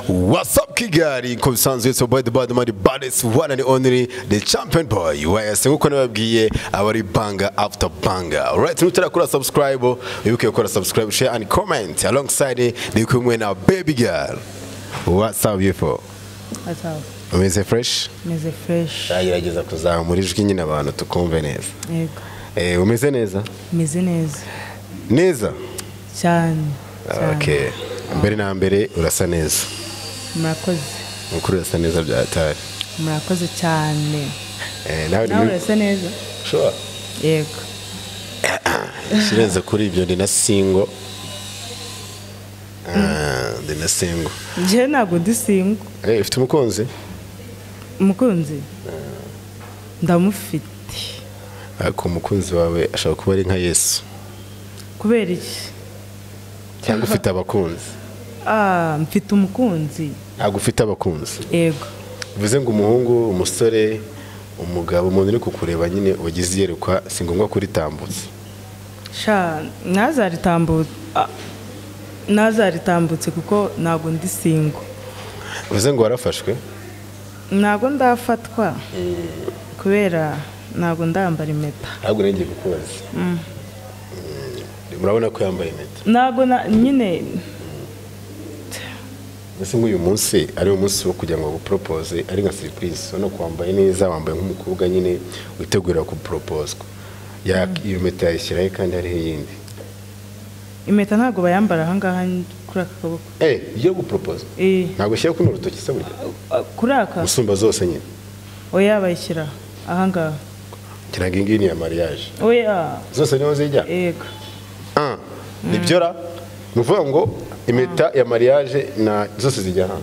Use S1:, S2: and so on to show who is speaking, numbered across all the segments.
S1: What's up Kigali ko bisanzwe so boy the bad man the baddest one and only the champion boy wese nkuko nababwiye abari banga after banga alright nutarakora subscribe wibuke gukora subscribe share and comment alongside the kumwe na baby girl What's up beautiful
S2: Ataba
S1: Umeze fresh
S2: meze fresh
S1: Ndagerageza kuzamura ijwi nyine abantu tukumve neza
S2: yego
S1: Eh umeze neza
S2: meze neza
S1: Neza
S2: cyane cyane.
S1: Okay mbere na mbere urasa neza
S2: murakoze
S1: Mukuru urasa neza byatari
S2: murakoze cyane
S1: Eh nawe
S2: nawe
S1: ni
S2: urasa neza
S1: sure
S2: yego
S1: kirenze kuri ibyo ndi na singo Ah, ndi na singo
S2: njyewe ntabwo ndi singo
S1: Eh, ufite umukunzi
S2: umukunzi ndamufite
S1: ariko umukunzi wawe ashobora kuba ari nka yesu
S2: kubera iki
S1: cyangwa ufite abakunzi
S2: Ah, mfite umukunzi
S1: ntabwo ufite abakunzi
S2: yego
S1: bivuze ngo umuhungu umusore umugabo umuntu uri kukureba nyine wagize iyerekwa si ngombwa kuritambutsa
S2: sha ntazaritambutse ah, ntazaritambutse kuko ntabwo ndi singo
S1: bivuze ngo warafashwe
S2: ntabwo ndafatwa kubera ntabwo ndambara impeta
S1: ntabwo urengeye gukubaza murabona ko yambaye impeta
S2: ntabwo na nyine
S1: mbese nk'uyu munsi ari umunsi wo kugira ngo baguporopoze ari nka serivisi urabona ko wambaye neza wambaye nk'umukobwa nyine witegura guporopozwa iyo mpeta yayishyiraho kandi hariho iyindi
S2: impeta ntabwo bayambara ahangaha kuri aka kaboko
S1: eee iyo guporopozwa
S2: Eh,
S1: ntabwo ushyira kuno rutoki se burya
S2: ah, kuri aka
S1: gusumba zose nyine
S2: oya bayishyira ahangaha
S1: ngira ngo iyi ngiyi ni iya mariage
S2: oya
S1: zose niho zijya
S2: yego
S1: ah nibyo ra ni ukuvuga ngo impeta ya mariage na zose zijya hano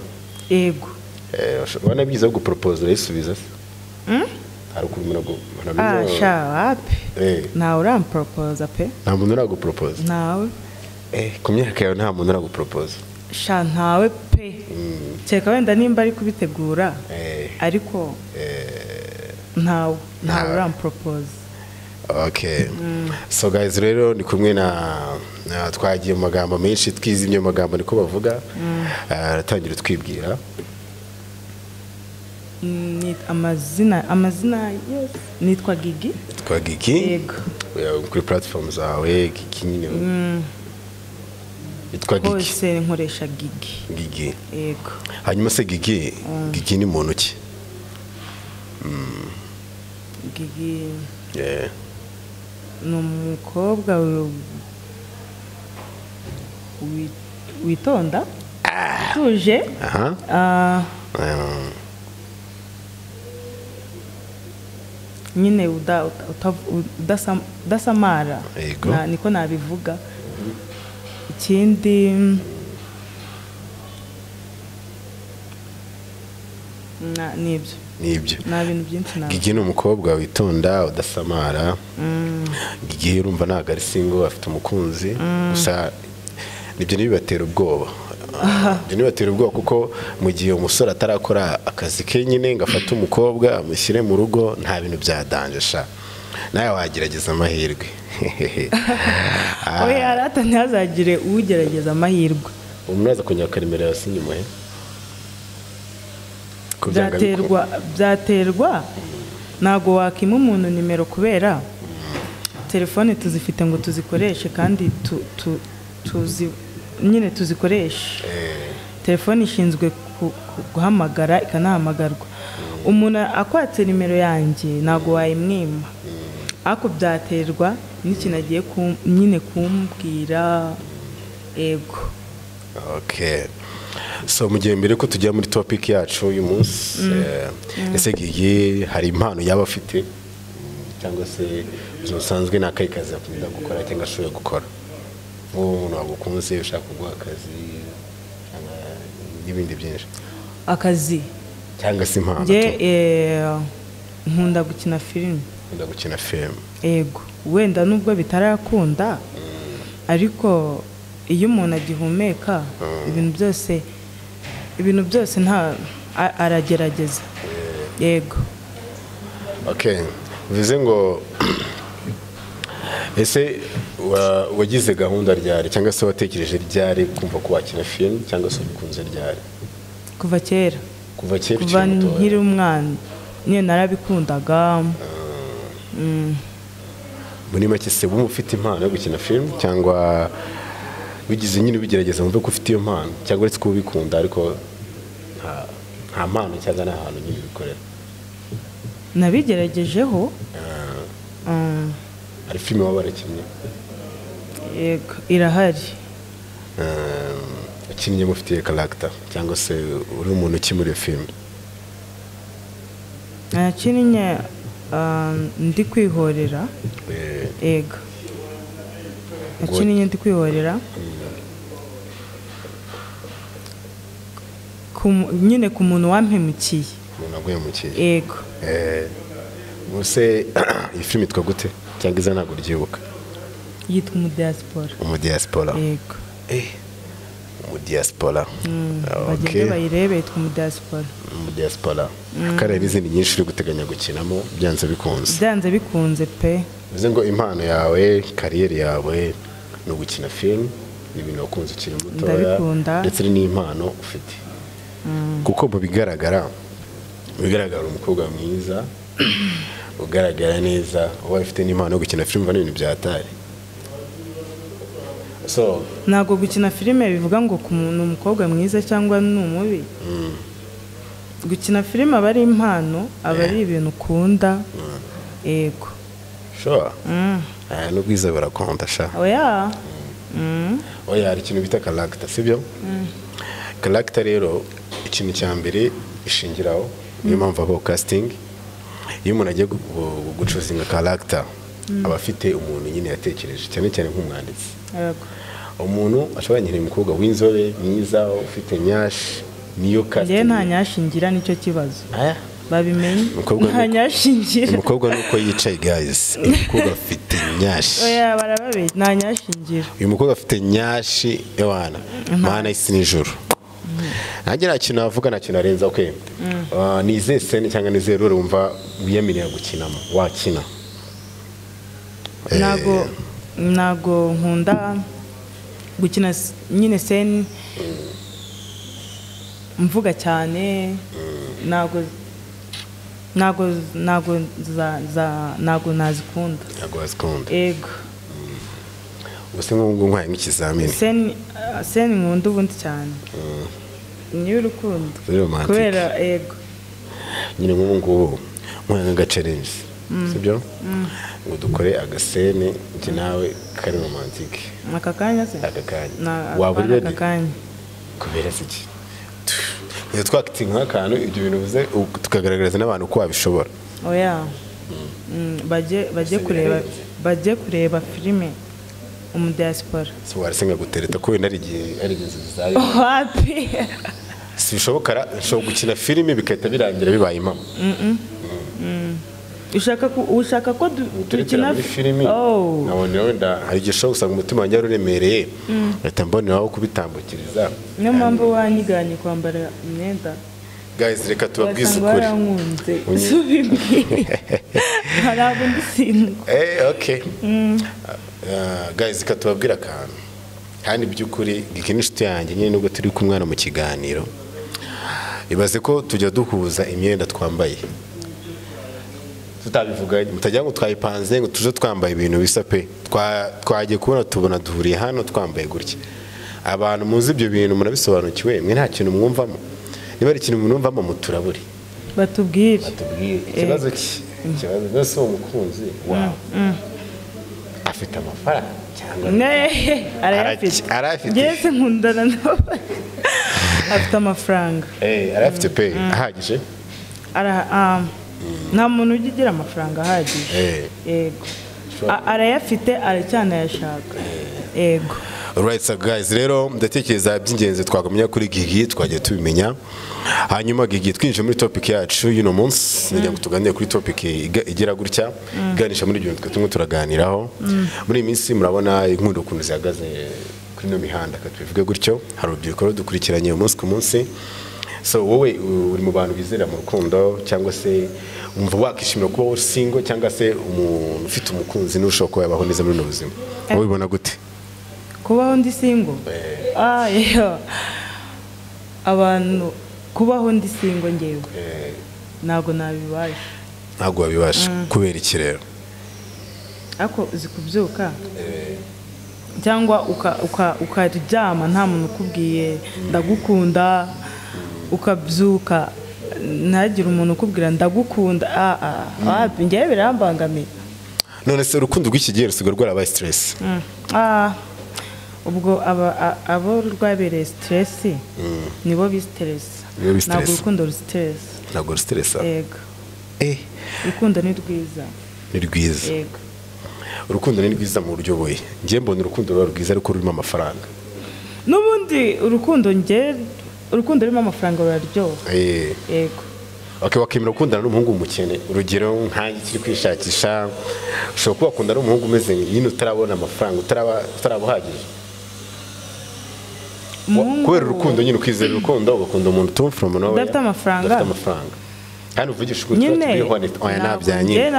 S2: yego
S1: urabona byiza wo guporopoza urayisubiza se hari ukuntu umuntu agu- umuntu
S2: Ah,
S1: ameze-
S2: sha wapi
S1: Eh.
S2: ntawe uramporopoza pe
S1: nta muntu uraguporopoza
S2: ntawe
S1: Eh, ku myaka yawe nta muntu uraguporopoza
S2: sha ntawe pe kereka wenda nimba ari kubitegura
S1: Eh,
S2: ariko ntawe ntawe uramporopoza
S1: okay so guys rero ni kumwe na na- twagiye mu magambo menshi twizimye mu magambo niko bavuga aratangira twibwira
S2: Mm, ni amazina amazina yes nitwa gigi
S1: twa giki
S2: yego
S1: we- kuri platform zawe giki nyine yitwa giki
S2: hose nkoresha gigi
S1: gigi
S2: yego
S1: hanyuma se gigi gigi ni muntu ki
S2: gigi
S1: Eh,
S2: ni umukobwa wi- wi- witonda utuje
S1: aha
S2: ah,
S1: Um,
S2: nyine uda- uta- uta- udasam- udasamara
S1: Yego.
S2: Na- niko nabivuga ikindi na- ni ibyo
S1: ni ibyo
S2: nta bintu byinshi nabwo
S1: gigi ni umukobwa witonda udasamara gigi urumva ntabwo ari singo afite umukunzi gusa nibyo ntibibatera ubwoba ibyo ntibibatera ubwoba kuko mu gihe umusore atarakora akazi ke nyine ngo afate umukobwa amushyire mu rugo nta bintu byadanje sha nawe wagerageza amahirwe
S2: oya arata ntihazagire ugerageza amahirwe
S1: umuntu aza kunyura akaremera hasi inyuma he Ko byanga bikunda.
S2: byaterwa byaterwa ntabwo wakima umuntu nimero kubera telefone tuzifite ngo tuzikoreshe kandi tu- tu- tuzi nyine tuzikoreshe telefone ishinzwe ku- ku- guhamagara ikanahamagarwa umuntu akwatse nimero yanjye ntabwo wayimwima ariko byaterwa n'ikintu agiye ku- nyine kumbwira yego
S1: Okay. So mu gihe mbere ko tujya muri topic yacu uyu munsi eh, ese Gigi hari impano yaba afite Mm, cyangwa se ubuzima busanzwe ni akahe kazi akunda gukora cyangwa ashoboye gukora nk'uwo umuntu wagukunze ushaka kuguha akazi cyangwa n'ibindi byinshi
S2: akazi
S1: cyangwa se impano
S2: njye
S1: tu-
S2: eh, nkunda gukina filime
S1: akunda gukina filime
S2: yego wenda nubwo bitarakunda ariko iyo umuntu agihumeka ibintu byose ibintu byose nta a- aragerageza yego
S1: okay bivuze ngo ese wa- wagize gahunda ryari cyangwa se watekereje ryari kumva ko wakina filime cyangwa se ubikunze ryari
S2: kuva kera
S1: kuva kera
S2: kuva
S1: ukiri
S2: nkiri
S1: mutoya
S2: umwana nyine narabikundaga
S1: muri make se wumva ufite impano yo gukina filime cyangwa bigize nyine ubigerageza wumve ko ufite iyo mpano cyangwa uretse ko ubikunda ariko nta- nta mpano cyangwa nta hantu nyine bikorera
S2: nabigeragejeho Mm,
S1: hari filime waba warakinnye
S2: yego irahari
S1: ukinnye mufitiye karagita cyangwa se uri umuntu ukimuriye filime
S2: nakinnye ah, ndi kwihorera
S1: Eh,
S2: yego nakinnye ndi kwihorera Ku mu- nyine ku muntu wampemukiye
S1: umuntu waguye mu kiyi
S2: yego
S1: ubuse iyi filime itwa gute cyangwa iza ntabwo uryibuka
S2: yitwa umudiyasipora
S1: umudiyasipora
S2: yego
S1: umudiyasipora
S2: bagende bayirebe yitwa umudiyasipora
S1: umudiyasipora kandi hari n'izindi nyinshi uri guteganya gukinamo byanze bikunze
S2: byanze bikunze pe
S1: bivuze ngo impano yawe kariyeri yawe ni ugukina filime ni ibintu wakunze ukiri mutoya
S2: Ndabikunda.
S1: ndetse ni n'impano ufite kuko mu bigaragara mu bigaragara uri umukobwa mwiza ugaragara neza uba ufite n'impano yo gukina filime ubona ibintu byatari so
S2: ntabwo gukina filime bivuga ngo ku muntu ni umukobwa mwiza cyangwa ni umubi gukina filime aba ari impano aba ari ibintu ukunda yego
S1: sure aya n'ubwiza birakonda sha
S2: oya
S1: oya hari ikintu bita karagita sibyo karagita rero ikintu cya mbere ishingiraho niyo mpamvu habaho kasitingi iyo umuntu agiye gu- gu- gucuzinga karagita aba afite umuntu nyine yatekereje cyane cyane nk'umwanditsi
S2: yego
S1: umuntu ashobora nyine umukobwa w'inzobe mwiza ufite nyashi niyo
S2: njyewe nta
S1: kasitingi
S2: nyashingira nicyo kibazo
S1: Aya.
S2: babimenye
S1: Umukobwa
S2: nta
S1: ni-
S2: nyashingira
S1: umukobwa nuko yicaye gayizi uyu mukobwa afite nyashi
S2: oya barababeshya nta nyashingira
S1: uyu mukobwa afite nyashi ewana mana isi nijoro nanjye nta kintu navuga nta kintu arenza kwe ni izihe sene cyangwa ni izihe rure wumva wiyemerera gukinamo wakina Eh,
S2: ntabwo ntabwo nkunda gukina s- nyine seni mvuga cyane ntabwo ntabwo ntabwo za- za- ntabwo nazikunda
S1: ntabwo wazikunda
S2: ego
S1: gusa nk'ubu nkwaye nk'ikizamini
S2: seni ah, seni nkunda ubundi cyane niyo urukundo
S1: Very romantic.
S2: kubera ego
S1: nyine nk'ubu ngubu nkwaye nk'agacarenji sibyo ngo dukore agasene njye nawe kari romantike
S2: aka kanya se
S1: aka kanya
S2: Na-
S1: waba uri
S2: aka
S1: ready
S2: kanya
S1: kubera iki tujya twakitinga nk'akantu ibyo bintu bivuze u- tukagaragariza n'abantu ko wabishobora
S2: oya Mm, bajye bajye
S1: Gusiga
S2: kureba
S1: hirya.
S2: bajye kureba filime umudiyasipora
S1: si warasenga gutereta ko wenda ari igihe ari inzu zawe
S2: wapi
S1: si bishoboka ra- ushobora gukina filime bigahita birangira bibaye impamo
S2: ushaka ko ushaka ko du-
S1: uterekera muri filime
S2: oh
S1: nkabonera wenda hari igihe ushobora gusanga umutima wanjye wari uremereye mpita mboneraho kubitambukiriza
S2: niyo mpamvu wanyiganye kwambara imyenda
S1: guys reka tubabwize
S2: wasanga
S1: ukuri
S2: warankunze
S1: Unyi-
S2: subimbwira hari abo ndi sindwa
S1: Eh, okay. Ah, guys reka tubabwire akantu kandi by'ukuri gike n'inshuti yanjye nyine nubwo turi kumwana mu kiganiro ibaze ko tujya duhuza imyenda twambaye tutabivuganye mutagira ngo twayipanze ngo tuje twambaye ibintu bisa pe Twa- twagiye kubona tubona duhuriye hano twambaye gutya abantu muzi ibyo bintu murabisobanukiwe mwe nta kintu mwumvamo niba ari ikintu mwumvamo muturabure
S2: batubwire
S1: tubwire ikibazo cye ikibazo rwose uwo mukunzi wawe afite amafaranga cyangwa
S2: nehe arayafite
S1: Araki- arayafite.
S2: njyewe se nkundana nabo afite amafaranga
S1: Eh, arayafite pe ahagije
S2: Ara- ah, nta muntu ujya ugira amafaranga ahagije
S1: Eh.
S2: yego A- arayafite aracyanayashaka yego
S1: Alright, so guys rero ndatekereza by'ingenzi twagumya kuri gigi twagiye tubimenya hanyuma gigi twinjiye muri topic yacu y'uno munsi ndagira ngo tuganire kuri topic iga- igira gutya iganisha muri ibyo bintu twe turimo turaganiraho muri iyi minsi murabona inkundo ukuntu zihagaze kuri ino mihanda ka tubivuge gutyo hari urubyiruko rudukurikiranye umunsi ku munsi so wowe uri mu bantu bizera mu rukundo cyangwa se wumva wakishimira kuba uri singo cyangwa se umuntu ufite umukunzi n'ushobora kuba yabaho neza muri ubu buzima wowe ubibona gute
S2: kubaho ndi singo Ah, yeah. abantu kubaho ndi singo ngewe ntabwo nabibasha
S1: ntabwo wabibasha kubera iki rero
S2: ariko uzi kubyuka cyangwa uka- uka- ukaryama nta muntu ukubwiye ndagukunda ukabyuka ntagire umuntu ukubwira ndagukunda ah, ah, ah, ngewe birambangamiye
S1: none se urukundo rw'iki gihe rusigaye rwarabaye siteresi
S2: Mm. Ah, ubwo aba- a- abo rwabereye siteresi nibo bisiteresa
S1: Nibo bi stress.
S2: ntabwo urukundo rusiteresa
S1: ntabwo rusiteresa
S2: yego
S1: eh
S2: urukundo ni rwiza
S1: ni rwiza
S2: yego
S1: urukundo ni rwiza mu buryo buye njye mbona urukundo ruba rwiza ariko rurimo amafaranga
S2: n'ubundi urukundo nge urukundo rurimo amafaranga ruraryoha
S1: eh
S2: yego
S1: okay wakemera gukundana n'umuhungu w'umukene urugero nkanjye kiri kwishakisha ushobora kuba wakundana n'umuhungu umeze nyine utarabona amafaranga utaraba utaraba uhagije Wa-
S2: Umuhungu-
S1: kubera urukundo nyine ukizera urukundo ugakunda umuntu utumva from nowhere
S2: Udafite amafaranga.
S1: udafite amafaranga kandi uvugisha ukuri tuba
S2: nyine
S1: turiho honest oya nabya nyine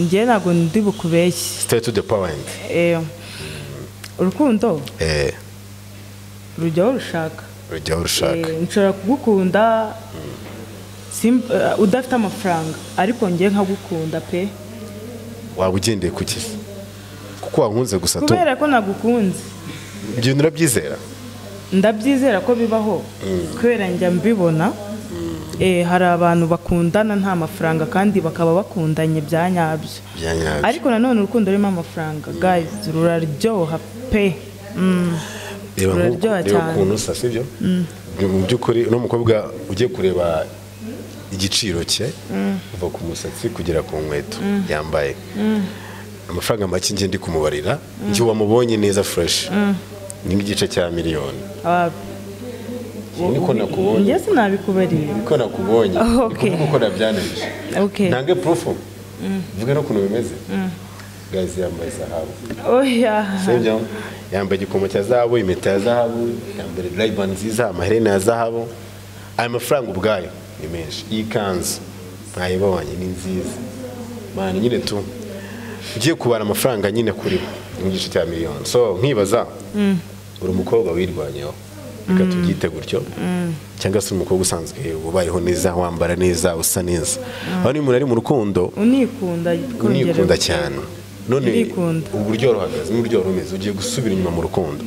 S2: nge ntabwo ndi bukubeshye
S1: stay to the point
S2: Eh, urukundo
S1: eh
S2: rujyaho rushaka
S1: urujyaho urushaka
S2: Eh, nshobora kugukunda sim- eh, udafite amafaranga ariko njye nkagukunda pe
S1: waba ugendeye ku kizi kuko wankunze gusa tu
S2: kubera ko nagukunze
S1: ibyo bintu urabyizera
S2: ndabyizera ko bibaho kubera njya mbibona Eh, hari abantu bakundana nta mafaranga kandi bakaba bakundanye bya nyabyo
S1: bya nyabyo
S2: ariko nanone urukundo rurimo amafaranga guys ruraryoha pe Mm.
S1: reba nk'uko
S2: Ruraryoha
S1: reba
S2: cyane.
S1: ukuntu usa sibyo mu by'ukuri uno mukobwa ugiye kureba igiciro cye kuva ku musatsi kugera ku nkweto yambaye amafaranga make njye ndi kumubarira njye wamubonye neza fureshi ni nk'igice cya miliyoni
S2: Ah,
S1: Njye niko nakubonye
S2: njye sinabikubariye
S1: niko nakubonye
S2: Oh,
S1: ni
S2: okay.
S1: kuvuga uko nabyananije
S2: okay
S1: ntange purufu mvuge n'ukuntu bimeze gazi yambaye zahabu
S2: oya
S1: sibyo yambaye igikomo cya zahabu impeta ya zahabu yambaye rayibani nziza amaherena ya zahabu ayo mafaranga ubwayo ni menshi iyi kanzu ntayibonye ni nziza mani nyine tu ugiye kubara amafaranga nyine kuri mu gice cya miliyoni so nkibaza uri umukobwa wirwanyeho reka tubyite gutyo cyangwa se umukobwa usanzwe ubayeho neza wambara neza usa neza aho niba umuntu ari mu rukundo
S2: unikunda
S1: unikunda
S2: kongera-
S1: cyane none
S2: Ndikunda.
S1: uburyo ruhagaze n'uburyo wari umeze ugiye gusubira inyuma mu rukundo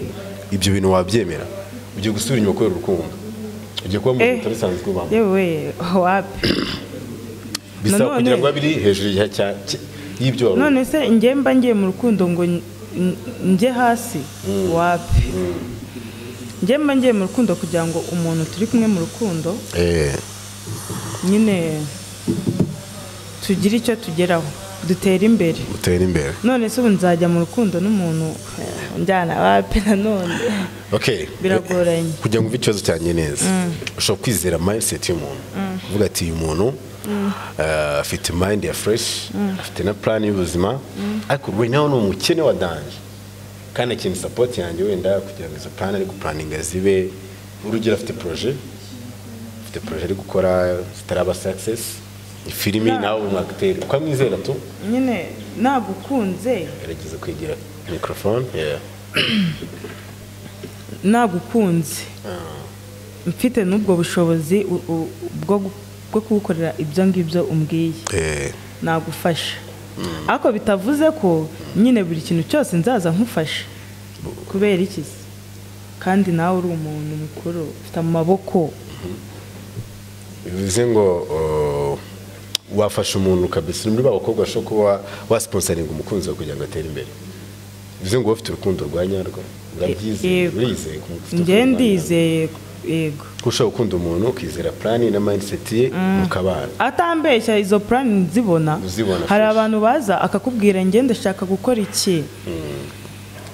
S1: ibyo bintu wabyemera ugiye gusubira inyuma kubera urukundo ugiye kuba mu
S2: Eh.
S1: rukundo utarisanzwe ubamo
S2: yewe wapi
S1: bisaba
S2: nanone-
S1: kugira ngo babiri hejuru ya cya cya- y'ibyo wari
S2: none se njye mba ngiye mu rukundo ngo n- n- njye hasi wapi njye mba ngiye mu rukundo kugira ngo umuntu turi kumwe mu rukundo
S1: Eh,
S2: nyine tugire icyo tugeraho dutere imbere
S1: utera imbere
S2: none se ubu nzajya mu rukundo n'umuntu eh, njyana wapi nanone
S1: okay
S2: biragoranye
S1: kugira ngo umve ikibazo cyanjye neza ushobora kwizera mindset y'umuntu uvuga ati uyu muntu eh, afite mind ya fresh afite na plan y'ubuzima ariko we nawe ni umukene wa danje kandi akeneye support yanjye wenda kugira ngo izo plan ari guplaninga zibe urugero afite projet afite projet ari gukora zitaraba success filimi nawe umwagiteri ukamwizera tu
S2: nyine nagukunze
S1: yarageze kwigira microphone yeah.
S2: nagukunze mfite n'ubwo bushobozi u- u- bwo gu- bwo kugukorera ibyo ngibyo umbwiye
S1: eh,
S2: nagufasha ariko bitavuze ko nyine buri kintu cyose nzaza nkufasha kubera iki se kandi nawe uri umuntu mukuru ufite amaboko
S1: bivuze ngo uh, wafasha umuntu kabisa uri muri ba bakobwa bashobora kuba wasiponsaringa umukunzi wawe kugira ngo atere imbere bivuze ngo wowe ufite urukundo rwa nyarwo urabyizeye
S2: Yego.
S1: urizeye ko ufite
S2: njye
S1: urukundo rwa nyarwo.
S2: ndizeye yego
S1: ko ushobora gukunda umuntu ukizera plani na mindset ye mukabana
S2: atambeshya izo purani nzibona
S1: Uzibona
S2: hari
S1: fresh.
S2: abantu baza akakubwira njye ndashaka gukora iki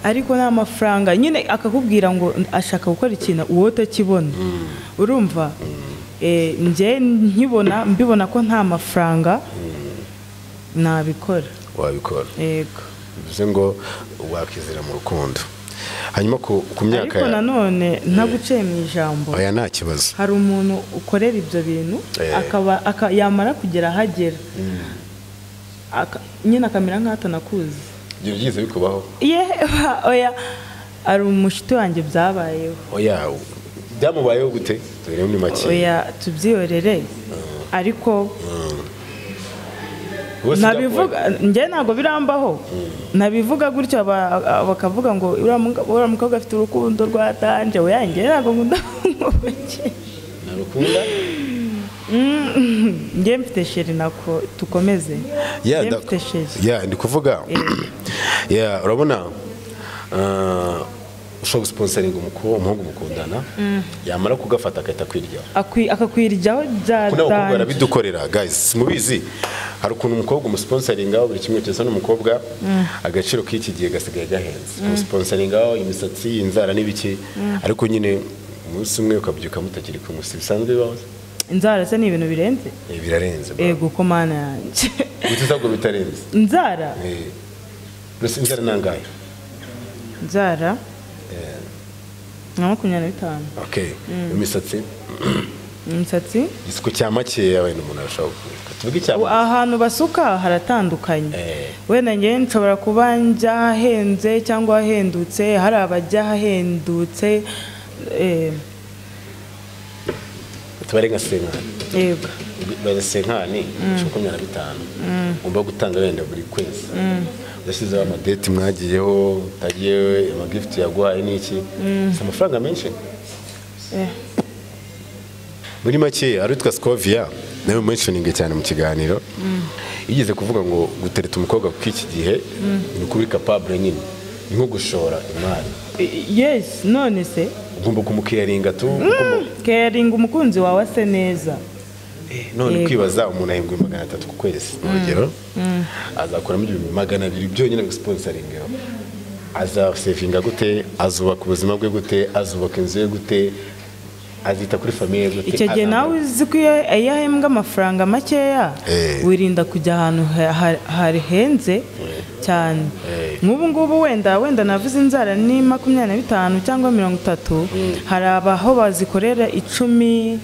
S2: ariko nta mafaranga nyine akakubwira ngo ashaka gukora ikintu uwo utakibona urumva Eh, njye nkibona mbibona ko nta mafaranga nabikora
S1: wabikora
S2: yego
S1: bivuze ngo wakizera mu rukundo hanyuma ku ku myaka
S2: ariko nanone ntaguciye mu ijambo
S1: oya nta kibazo
S2: hari umuntu ukorera ibyo bintu
S1: Eh.
S2: akaba aka- yamara kugera ahagera Aka- nyine akamera nk'aho atanakuzi
S1: ibyo byiza bikubaho
S2: ye oya hari umushyitsi wanjye byabayeho
S1: oya byamubayeho gute tubireho ni make
S2: oya tubyihorere ariko
S1: Bose
S2: ntabivuga njye ntabwo birambaho ntabivuga gutyo aba- aba- bakavuga ngo uriya muga- uriya mukobwa afite urukundo rwa danje oya njye ntabwo nkunda kumubakira
S1: byakubaho. ntarukunda
S2: njye mfite sheri nako tukomeze
S1: Ya,
S2: njye
S1: da-
S2: mfite sheri
S1: ya ndi kuvuga ya urabona ah, ushobora gusiponsaringa umuku- umuhungu mukundana yamara kugafata agahita kwiryaho
S2: Akwi- akakwiryaho bya
S1: kuko n'abakobwa
S2: danje
S1: barabidukorera guys mubizi hari ukuntu umukobwa umusiponsaringaho buri kimwe cyose n'umukobwa agaciro k'iki gihe gasigaye gahenze umusiponsaringaho imisatsi inzara n'ibiki ariko nyine umunsi umwe ukabyuka mutakiri kumwe si bisanzwe bibaho
S2: inzara se ni ibintu birenze
S1: Eh, birarenze
S2: ego ko mana yanjye
S1: gutuza ngo bitarenze
S2: inzara
S1: Eh, mbese inzara ni angahe
S2: inzara
S1: Eh,
S2: na makumyabiri na bitanu
S1: okay imisatsi
S2: imisatsi
S1: igisuko cya makeya wenda umuntu arashobora kuvuga tuvuge icya
S2: ubu ahantu basuka haratandukanye
S1: Eh.
S2: wenda njye nshobora kuba njya ahahenze cyangwa ahendutse hari abajya ahendutse
S1: tubare nka senkani
S2: yego
S1: bare senkani makumyabiri na bitanu ugomba gutanga wenda buri kwezi udashyizeho amadeti mwagiyeho utagiye amagifuti yaguhaye n'iki si amafaranga menshi
S2: Eh.
S1: muri make aritwa sikoviya nawe mentioning cyane mu kiganiro yigeze kuvuga ngo gutereta umukobwa kuko iki gihe ni ukuri kapabure nyine ni nko gushora imari
S2: yes none se
S1: ugomba kumukiraringa tu ugomba
S2: keringa umukunzi wawe ase neza
S1: none
S2: Yego.
S1: kwibaza umuntu ahembwa ibihumbi magana atatu ku kwezi mu rugero azakuramo ibihumbi magana abiri byonyine bisiponsaringeho azasevinga gute azubaka ubuzima bwe gute azubaka inzu ye gute azita kuri famiye gute
S2: icyo gihe
S1: azamura-
S2: nawe uzi ko iyo iyo ahembwa amafaranga makeya
S1: Eh.
S2: wirinda kujya ahantu ha- ha- hahenze cyane
S1: Eh.
S2: nk'ubu ngubu wenda wenda navuze inzara ni makumyabiri na bitanu cyangwa mirongo itatu hari abaho bazikorera icumi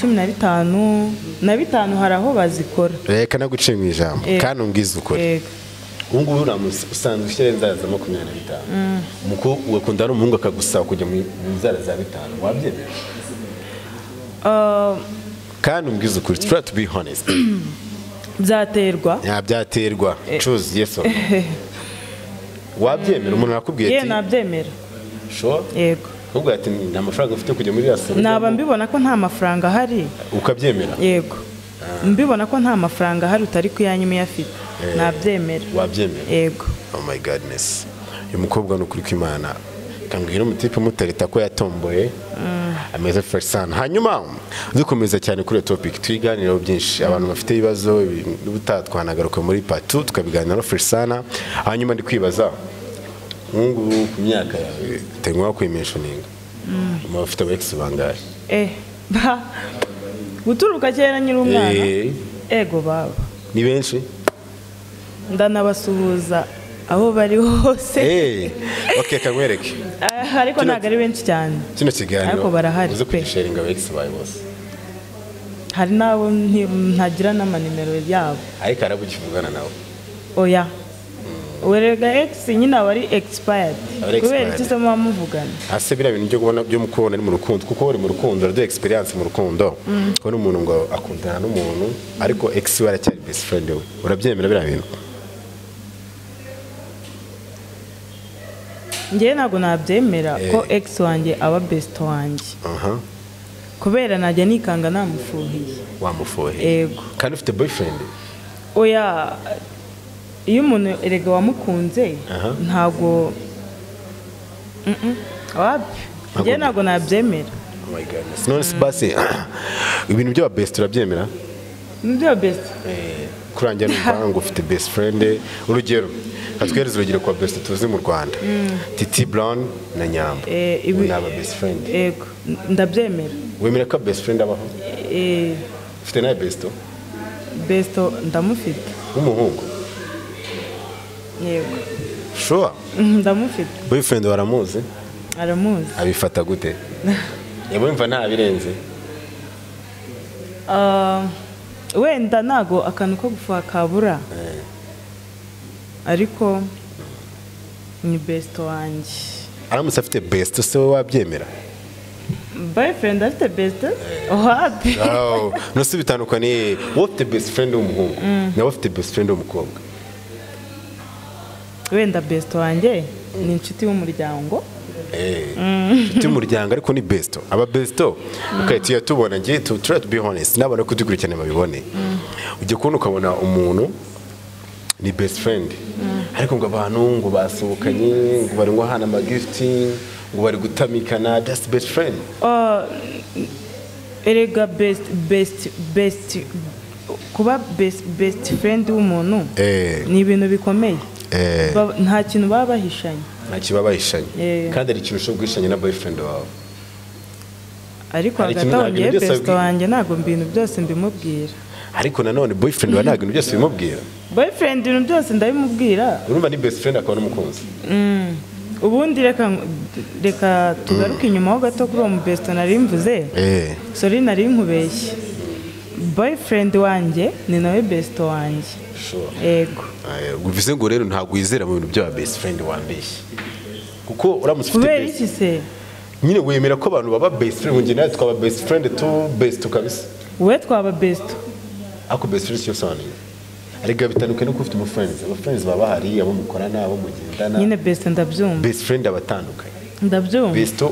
S2: cumi na bitanu na bitanu hari aho bazikora
S1: reka naguciye mu ijambo
S2: Yego.
S1: kandi umbwize ukuri
S2: Yego.
S1: ubu ngubu uriya munsi usanzwe ushyira inzara za makumyabiri na bitanu umukobwa ugakunda n'umuhungu akagusaba kujya mu mu nzara za bitanu wabyemera
S2: Ah,
S1: kandi umbwize ukuri try to be honest
S2: byaterwa
S1: byabyaterwa choose yes or no wabyemera umuntu arakubwiye
S2: ye
S1: ati
S2: nabyemera
S1: sure
S2: yego
S1: ahubwo ati nta mafaranga mfite kujya muri rasi
S2: naba mbibona ko nta mafaranga ahari
S1: ukabyemera
S2: yego mbibona ko nta mafaranga ahari utari kuyanyuma uyafite nabyemera
S1: wabyemera
S2: yego
S1: oh my godness uyu mukobwa ni ukuri kw'imana kambwira umutipe umutereta ko yatomboye ameze fresh sana hanyuma dukomeza cyane kuri iyo topic tuyiganiraho byinshi abantu bafite ibibazo ibi- n'ubutaha twanagaruka muri patu tukabiganiraho fresh sana hanyuma ndi kwibaza nk'ubu ku myaka yawe utengwa kuyimentioninga umuntu bafite aba ex bangahe
S2: eh ba guturuka kera nyiri umwana
S1: Eh,
S2: ego baba
S1: ni benshi
S2: ndanabasuhuza aho bari hose
S1: Eh, okay kamwereke
S2: Ah, ariko
S1: Kino-
S2: ntabwo ari benshi cyane
S1: kino kiganiro
S2: Ariko barahari
S1: uze
S2: pe.
S1: kugisharinga aba ex bawe bose
S2: hari n'abo nti- ntagira n'amanimero yabo
S1: ariko harabugikivugana nawe
S2: oya werega egisi nyine aba ari egisipayadi
S1: Aba ari
S2: kubera
S1: expired.
S2: icyo usoma muvugana
S1: hasi biriya bintu byo kubona byo mukubona ari mu rukundo kuko uri mu rukundo uraduha experience mu rukundo kubona umuntu ngo akundana n'umuntu ariko ex we aracyari best friend we urabyemera biriya bintu
S2: njyewe ntabwo nabyemera ko
S1: Eh.
S2: egisi wanjye aba besito wanjye
S1: aha
S2: kubera najya nikanga namufuhiye
S1: wamufuhiye
S2: ego
S1: kandi ufite boyfriend
S2: oya iyo umuntu erega wamukunze
S1: Aha.
S2: ntago Mm-mm. wapi
S1: Ntago-
S2: njyewe ntabwo nabyemera
S1: oh my goodness none se basi ibintu by'aba best urabyemera
S2: nibyo besite
S1: kurangira numva ngo ufite best friend urugero katwereza urugero kwa best tuzi mu Rwanda Titi Brown na Nyambo
S2: Eh, ibi-
S1: ubu ni aba best friend
S2: ego n- ndabyemera
S1: wemera ko best friend abaho
S2: Eh,
S1: ufite nawe best
S2: besito ndamufite
S1: w'umuhungu
S2: yego
S1: sure
S2: Mm, ndamufite
S1: boyfriend waramuzi
S2: aramuzi
S1: abifata gute yabumva ntabirenze
S2: Ah, wenda ntago akantu ko gufuha kabura ariko ni besito wanjye
S1: aramutse afite besite se we wabyemera
S2: boyfriend afite besito wapi
S1: Aho, nose bitandukaniye wowe ufite besite furendi w'umuhungu nawe ufite besite furendi w'umukobwa
S2: wenda besito wanjye ni inshuti y'umuryango
S1: Eh, inshuti y'umuryango ariko ni besito aba besito ukahita uyatubona ngiye tu turiya tubi honesiti n'abana kudukurikirana babibone ujya kubona ukabona umuntu ni besite furendi ariko ngo abantu ngo basohokanye ngo bari ngo hana amagifuti ngo bari gutamikana dasiti besite furendi
S2: Ah, erega best best best kuba best best friend w'umuntu
S1: Eh.
S2: ni ibintu bikomeye
S1: Eh.
S2: Ba- nta kintu baba bahishanye
S1: nta kiba bahishanye
S2: Eh.
S1: kandi hari ikintu ushobora guhishanya na boyfriend wawe
S2: ariko
S1: Hari
S2: hagati
S1: ikintu
S2: aho
S1: ntabwo
S2: ngewe
S1: byose
S2: besito
S1: abwi-
S2: wanjye ntabwo ibintu byose mbimubwira
S1: ariko nanone boyfriend we ntabwo ibintu byose bimubwira
S2: boyfriend ibintu byose ndabimubwira
S1: urumva ni best friend akaba n'umukunzi
S2: Mm. ubundi reka reka tugaruke inyuma ho gato kuri uwo mu besito nari mvuze sori nari nkubeshye boyfriend wanjye ni nawe besito wanjye
S1: Sure.
S2: yego
S1: Eh, bivuze ngo rero ntabwo wizera mu bintu by'aba best friend wambeshye kuko uramutse ufite
S2: kubera
S1: best
S2: iki se
S1: nyine wemera ko abantu baba best friend ngo njye nawe twaba best friend tu best kabisa
S2: we twaba besito
S1: ariko best friend cyo sobanura arega bitandukanye nuko ufite umufriends abafriends baba bahari abo mukorana abo mugendana
S2: nyine besito ndabyumva
S1: best friend abatandukanye
S2: ndabyumva
S1: best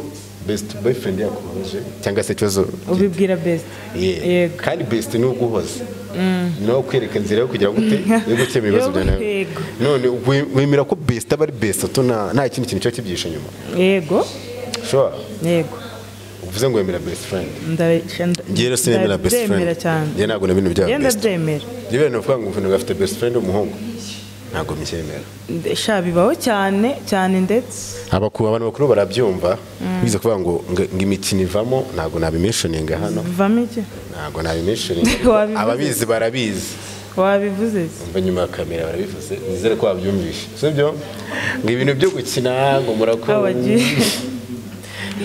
S1: best boyfriend yakubabaje cyangwa se ikibazo
S2: ubibwira besito
S1: Yeah.
S2: yego
S1: kandi best ni uguhoza ni nawe kwereka inzira yo kugira ngo ute yo gukemura ibibazo bya nawe
S2: Yego.
S1: none we- wemera ko best aba ari best to nta nta kindi kintu cyo kibyihishe inyuma
S2: yego
S1: sure
S2: yego
S1: uvuze ngo wemera best friend
S2: Ndabisha- nda-
S1: ngiye rero sinemera best
S2: ndabyemera
S1: friend
S2: cyane
S1: ngiye ntabwo n'ibintu byaba
S2: ngiye
S1: best
S2: ndabyemera
S1: ngiye wenda uvuga ngo umuntu afite best friend umuhungu ntabwo mbyemera
S2: sha bibaho cyane cyane ndetse
S1: abakuru abantu bakuru barabyumva biza kuvuga ngo ngo imikino ivamo ntabgo nabimishoninga hano
S2: bivamo iki
S1: ntabwo nabimishoninga
S2: Wabivuze.
S1: ababizi barabizi
S2: wabivuze se?
S1: mva nyuma ya kamera barabivuze nizere ko wabyumvishe sibyo ngo ibintu byo gukina ngo murakora
S2: Abagiye.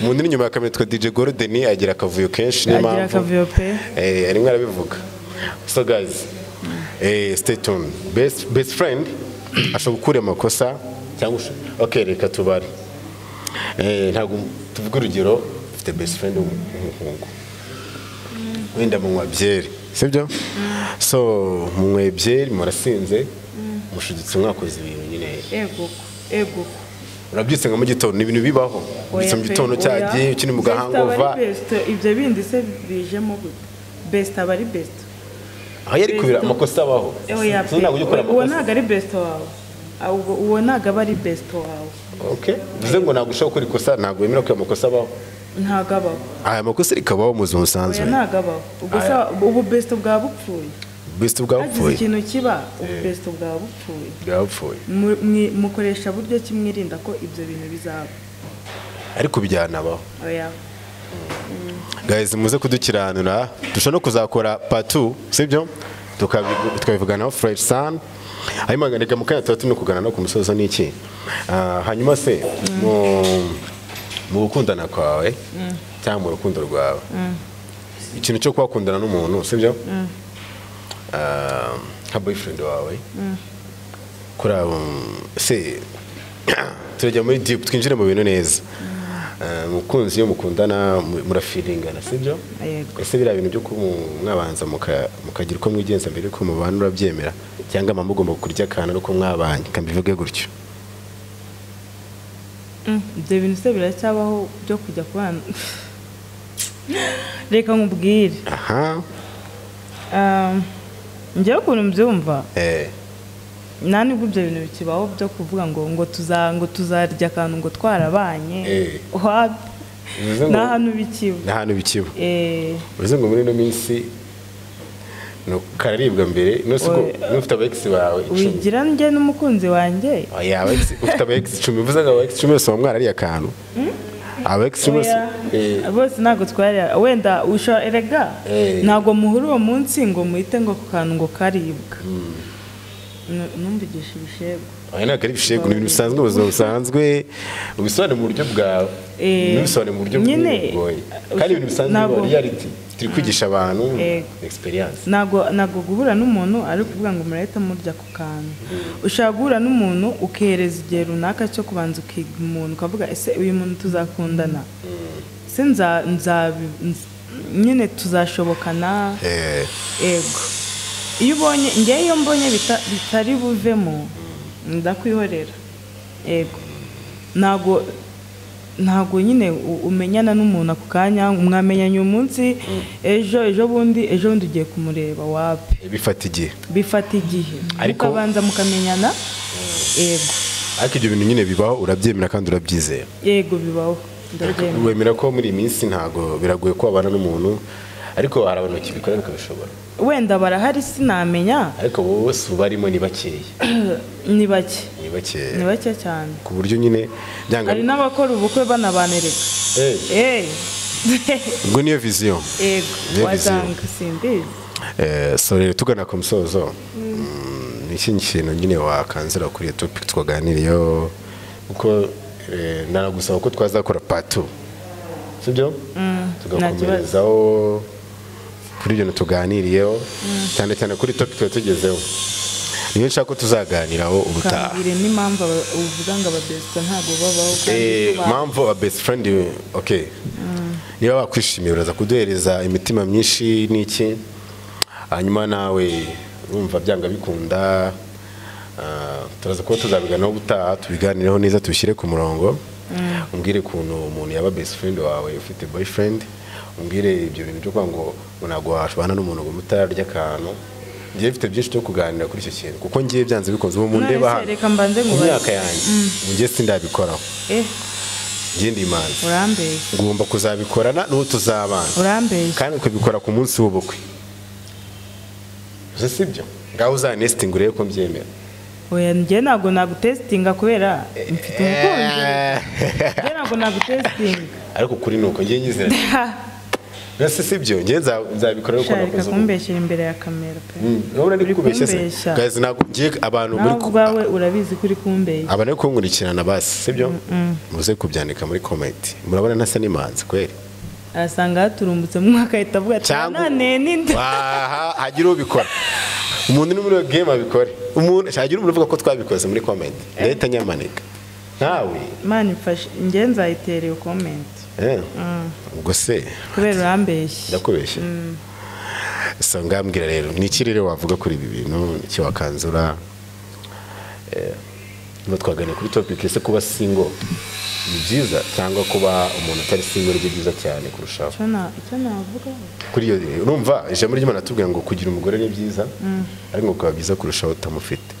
S1: umuntu uri inyuma ya kamera yitwa DJ Golden agira akavuyo kenshi niyo
S2: agira
S1: mpamvu
S2: akavuyo pe
S1: eh arimo arabivuga so guys eh stay tuned best best friend ashobora gukura amakosa cyangwa usho- okay reka tubare eh ntabwo tuvuga urugero ufite best friend w'umuhungu wenda munywa byeri sibyo so munyweye byeri murasinze mushuditse mwakoze ibintu nyine
S2: eguko eguko
S1: urabyutse nka mu gitondo ni ibintu bibaho ubyutse mu gitondo cyagiye ukiri mu gahangova
S2: ibyo bindi se bijemo gute besito aba ari besito
S1: aho yari kubira amakosa abaho
S2: oya
S1: So ntabwo ujya ukora
S2: uwo
S1: amakosa
S2: ntabwo ari besito wawe ahubwo uwo ntabwo aba ari besito wawe
S1: Okay. Bivuze ngo ntabwo ushobora gukora ikosa ntabwo wemera ko ayo makosa abaho
S2: ntabwo abaho
S1: aya makosa rikabaho mu buzima busanzwe
S2: oya ntabwo abaho ubwo
S1: Aya.
S2: sa- ubu besito bwaba bupfuye
S1: bisi
S2: hagize
S1: bwapfuye
S2: ikintu kiba ubu besito bwaba bupfuye
S1: bwapfuye
S2: Mu- mwi- mukoresha buryo ki mwirinda ko ibyo bintu bizaba
S1: ariko byanabaho
S2: oya
S1: guys muze kudukiranura dushobora no kuzakora patu sibyo Tukabi- tukabivuganaho fresh sun hanyuma reka mu kanya tuba turimo kugana no ku musozo n'iki Ah, hanyuma se mu- mu gukundana kwawe cyangwa mu rukundo rwawe ikintu cyo kuhakundana n'umuntu sibyo Ah, nka boyfriend wawe kuri abo se turajya muri deep twinjire mu bintu neza Eh, umukunzi iyo mukundana mu- murafiringana sibyo
S2: Yego.
S1: ese biriya bintu byo kuba mwabanza muka- mukagira uko mwigenza mbere yuko mubana urabyemera cyangwa mama mugomba kurya akantu ari uko mwabanye reka mbivuge gutyo
S2: Mm, ibyo bintu se biracyabaho byo kujya kubana reka nkubwire
S1: aha
S2: Um, njyewe ukuntu mbyumva
S1: eh,
S2: nta nubwo ibyo bintu bikibaho byo kuvuga ngo ngo tuza ngo tuzarya akantu ngo twarabanye
S1: Eh.
S2: Wapi?
S1: bivuze ngo
S2: nta hantu bikiba
S1: nta hantu bikiba
S2: Eh,
S1: bivuze ngo muri ino minsi ni ukararibwa mbere nose ko
S2: Oya.
S1: n'ufite abegisi bawe icumi
S2: wigira njye n'umukunzi wanjye
S1: Oya, aba ex- ufite aba ex icumi bivuze ngo aba ex icumi bose baba mwarariye akantu aba ex icumi bose eh,
S2: Oya, bose ntabwo twari wenda ushobora erega
S1: Eh.
S2: ntabwo muhura uwo munsi ngo muhite ngo ku kantu ngo karibwa numvigisha ibishego
S1: aya ntabwo ari ibishego ni ibintu bisanzwe ubuzima busanzwe ubisobanure mu buryo bwawe
S2: Eh,
S1: ntubisobanure mu buryo
S2: nyine,
S1: bw'ubugoye kandi ibintu bisanzwe
S2: ntabwo-
S1: biba reality turi kwigisha abantu
S2: Yego.
S1: experience
S2: ntabwo ntabwo guhura n'umuntu ari ukuvuga ngo murahita murya ku kantu ushobora guhura n'umuntu ukereza igihe runaka cyo kubanza ukiga umuntu ukavuga ese uyu muntu tuzakundana se nza- nzabi- nz- nyine tuzashobokana
S1: Eh,
S2: ego iyo ubonye ngewe iyo mbonye bita- bitari buvemo ndakwihorera ego ntabwo ntabwo nyine u- umenyana n'umuntu ako kanya mwamenyanye umunsi ejo ejo bundi ejo bundi ugiye kumureba wapi
S1: bifata igihe
S2: bifata igihe
S1: Ariko-
S2: mukabanza mukamenyana yego
S1: ariko ibyo bintu nyine bibaho urabyemera kandi urabyizera
S2: yego bibaho ndabyemera
S1: wemera ko muri iyi minsi ntabwo biragoye ko wabana n'umuntu ariko hari abantu bakibikora bakabishobora
S2: wenda barahari sinamenya
S1: ariko abo bose ubu barimo ni bakeya
S2: ni bake
S1: ni
S2: ni
S1: bakeya
S2: bake cyane
S1: ku buryo nyine byanga
S2: hari n'abakora ubukwe banabanereka
S1: Eh,
S2: eee
S1: ubwo niyo viziyo
S2: yego
S1: Niyo
S2: wasanga simbizi
S1: Eh, so rero tugana ku musozo mm, ni ikindi kintu nyine wakanzira kuri iyo topic twaganiriyeho kuko eh, nanagusaba ko twazakora patu sibyo tugakomerezaho kuri ibyo bintu tuganiriyeho cyane cyane kuri topic tuba tugezeho niyo nshaka ko tuzaganiraho ubutaha
S2: ukambwira n'impamvu aba- uvuga ngo ababesita ntabwo babaho
S1: Eh,
S2: kandi tuba-
S1: mpamvu wa best friend we- okay niba wakwishimiye uraza kuduhereza imitima myinshi n'iki hanyuma nawe urumva byanga bikunda ah, turaza kuba tuzabiganiraho ubutaha tubiganireho neza tubishyire ku murongo umbwire ukuntu umuntu yaba best friend wawe ufite boyfriend umbwire ibyo bintu byo kuvuga ngo ngo ntabwo washobana n'umuntu ngo mutararya akantu ngiye mfite byinshi byo kuganira kuri icyo kintu kuko ngiye byanze bikunze ubu mundeba
S2: None se
S1: hano
S2: reka mbanze
S1: mu
S2: nkubaze.
S1: myaka yanjye njye sindabikoraho
S2: eh
S1: njye ndi imanzi
S2: urambeye
S1: ngomba kuzabikorana n'uwo tuzabana
S2: urambeye
S1: kandi ukabikora ku munsi w'ubukwe gusa sibyo ngaho uzanestinga urebe ko mbyemera
S2: oya njye ntabwo nagutesitinga kubera mfite umukunzi
S1: Eh,
S2: njye ntabwo nagutesitinga
S1: ariko kuri ni uko njye nyizera mbese sibyo njye nza- nzabikora ariko
S2: ushaka
S1: nakoze ubu
S2: kumbeshyira imbere ya kamera pe
S1: urabona ari kubeshya se
S2: kumbeshya.
S1: gazi ntabwo ngiye abantu muri
S2: nawe ubwawe urabizi ko uri kumbeshya
S1: abana yo kunkurikirana basi sibyo muze kubyandika muri komenti murabona ntasa n'imanzi kweri
S2: arasanga yaturumbutse mu mwaka ahita avuga ati
S1: Cyangwa-
S2: nanone n'inda
S1: aha hagira ubikora umuntu uri muri iyo game abikore umuntu hagira umuntu uvuga ko twabikoze muri comment ndahita nyamaneka nkawe
S2: imana ifashe njye nzayitera iyo komenti
S1: eh, ubwo se
S2: kubera urambeshya
S1: ndakubeshya so ngambwira rero ni iki rero wavuga kuri ibi bintu icyo wakanzura Eh, niba twaganira kuri topic ese kuba single ni byiza cyangwa kuba umuntu atari single ni byiza cyane kurushaho
S2: Icyo na- icyo navuga
S1: kuri iyo urumva ijambo ry'imana atubwira ngo kugira umugore ni byiza ariko ngo bikaba byiza kurushaho utamufite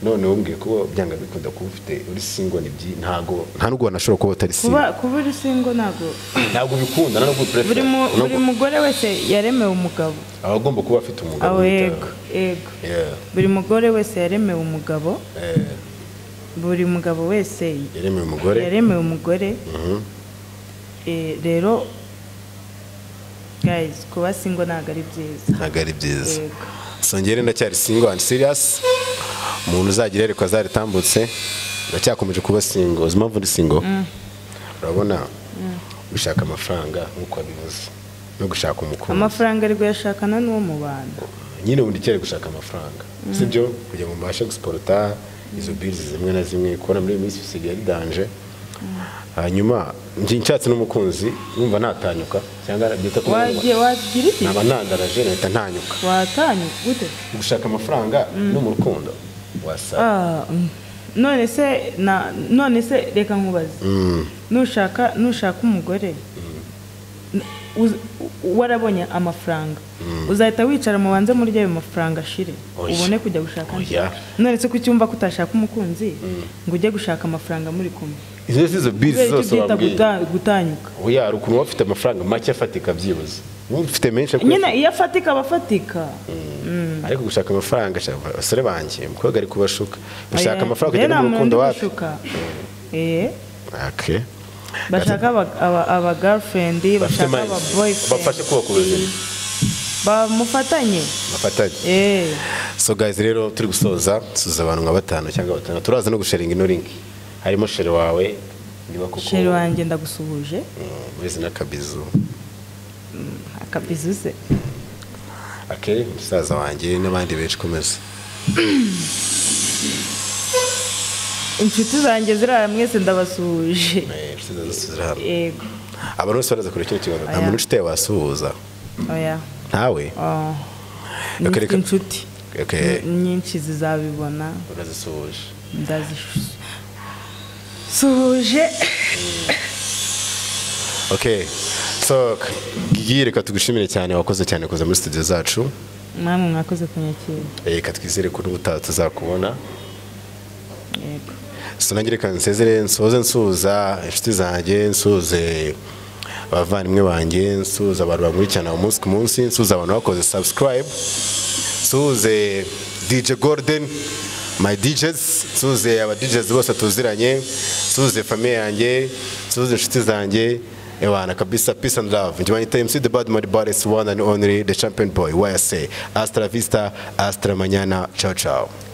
S1: none wumbiye ko byanga bikunda kuba ufite uri singo ni byi ntago nta n'ubwo wanashobora kuba utari
S2: kuba
S1: singo
S2: kuba uri singo ntabwo
S1: ntabwo bikunda nta n'ubwo uprefer.
S2: buri mu-
S1: Nubwo-
S2: buri mugore wese yaremewe umugabo
S1: aba agomba kuba afite umugabo
S2: aho yego
S1: witaho.
S2: yego
S1: Yeah,
S2: buri mugore wese yaremewe umugabo
S1: eh,
S2: buri mugabo wese
S1: yaremeye umugore
S2: yaremewe umugore
S1: Mhm.
S2: Eh, rero guys kuba singo ntabwo ari byiza
S1: ntabwo ari byiza
S2: Yego.
S1: songere ndacyari singo and serious umuntu uzagira yerekwa zaritambutse ndacyakomeje kuba singo uzi impamvu ndi singo urabona gushaka amafaranga nk'uko wabivuze no gushaka umukunzi
S2: amafaranga ari kuyashakana n'uwo mubana
S1: nyine ubundi kera gushaka amafaranga sibyo kugira ngo mbashe gusiporota izo birizi zimwe na zimwe kubona muri iyi minsi bisigaye bidanje hanyuma njye nshatse n'umukunzi numva natanyuka cyangwa byita ko
S2: wagiye wagira iki
S1: naba ntandaraje nahita ntanyuka
S2: watanye gute
S1: gushaka amafaranga no mu rukundo wasaba
S2: Ah, mm. none se na none se reka nkubaze
S1: Mm.
S2: nushaka nushaka umugore n- uz- u- warabonye amafaranga uzahita wicara mubanze muri ayo mafaranga ashire
S1: Oya.
S2: ubone kujya gushaka andi.
S1: Oya.
S2: none se ko cyumva ko utashaka umukunzi ngo ujye gushaka amafaranga muri kumwe
S1: izo si zo bizi
S2: kubera
S1: zose
S2: icyo byita
S1: wabwiye
S2: guta- gutanyuka
S1: oya hari ukuntu uba ufite amafaranga make afatika byibuze uba ufite menshi ariko-
S2: nyine iyo afatika aba afatika
S1: ariko gushaka amafaranga shaka- abasore banjye umukobwa ari kubashuka gushaka
S2: Oya.
S1: amafaranga
S2: Rero
S1: kujya no
S2: nta
S1: mu rukundo
S2: muntu
S1: wapi
S2: ubishuka. Eh.
S1: Okay.
S2: bashaka aba- aba- aba girlfriend
S1: Bafite
S2: bashaka
S1: mind.
S2: aba boyfriend
S1: bafashe kubaka ubuzima
S2: bamufatanye
S1: bafatanye
S2: eh
S1: so so guys rero turi gusoza suza abantu nka batanu cyangwa batanu turaza no gusharinga ino link harimo shere wawe niba kuko
S2: sheri wanjye ndagusuhuje
S1: Mm, muri zina kabizu
S2: akabizu ze
S1: ake musaza wanjye n'abandi benshi komeza
S2: inshuti zanjye zirara mwese ndabasuhuje
S1: Eh, tuzaza dusubira hamwe.
S2: yego
S1: abantu bose baraza kureba kino kiganiro nta
S2: Oya.
S1: muntu inshuti yawe wasuhuza
S2: oya
S1: ntawe
S2: Oh.
S1: Reka, reka.
S2: inshuti
S1: Okay.
S2: nyinshi zizabibona
S1: urazisuhuje
S2: ndazisuhuje
S1: okay so Gigi, reka tugushimire cyane wakoze cyane kuza muri studio zacu
S2: namwe mwakoze kunyakira
S1: Eh, reka twizere ko n'ubutaha tuzakubona
S2: yego
S1: so nanjye reka nsezere nsoze nsuhuza inshuti zanjye nsuhuze abavandimwe banjye nsuhuza abantu bankurikirana umunsi ku munsi nsuhuza abantu bakoze subscribe nsuhuze dj golden my djs nsuhuze aba djs bose tuziranye nsuhuze famiye yanjye nsuhuze inshuti zanjye Ewana kabisa peace and love njye banyita MC The Bad Mad Baddest one and only the champion boy YSA Astra Vista Astra Manyana ciao ciao